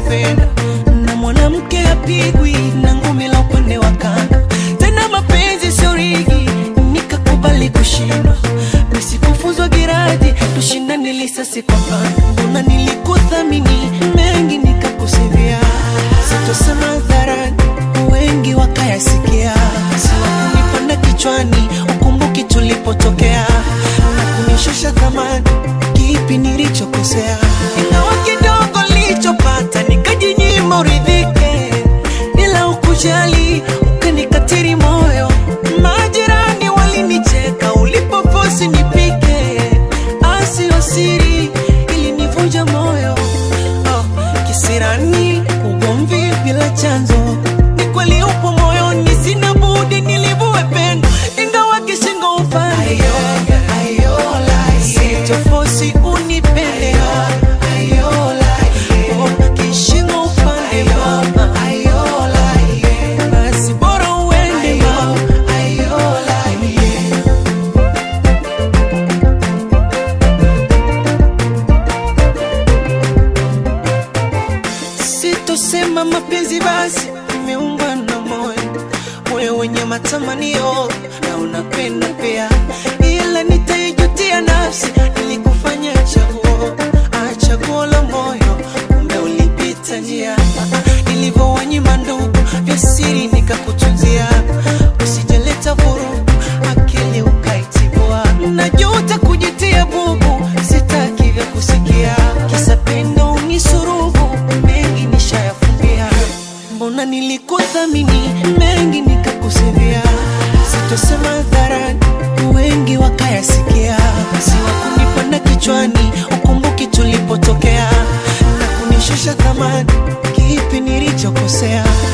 upendo na mwanamke apigwi na ngumi la upande wa kando tena mapenzi sio rigi nikakubali kushindwa nisikufuzwa giradi tushindane lisasi kwa pando mbona nilikuthamini mengi nikakusivia sitosema hadharani wengi wakayasikia siwakunipanda kichwani ukumbuki tulipotokea na kunishusha thamani kipi nilichokosea ingawa kidogo nilichopata nikajinyima uridhike ila ukujali ukanikatiri moyo majirani walinicheka ulipoposi nipike asio siri ilinivunja moyo oh, kisirani ugomvi bila chanzo ni kweli upo moyoni sina budi nilivue pendo ingawa kishingo upande sitofosi unipende Oh, kishingo upande mama basi bora uende mama sitosema mapenzi basi imeungwa na moyo moyo wenye matamanio na unapenda pia ila nitaijutia nafsi ilikufanya chaguo ah, chaguo la moyo kumbe ulipita njia nilivyowanyima ndugu vya siri nikakutunzia usijaleta vurugu akili ukaitibua najuta kujitia bubu sitaki vya kusikia kisa pendo unisurubu mengi nishayafumbia mbona nilikuthamini mengi nikakusivia sitosema hadharani wengi wakayasikia siwakunipanda kichwani ukumbuki tulipotokea na kunishusha thamani kipi nilichokosea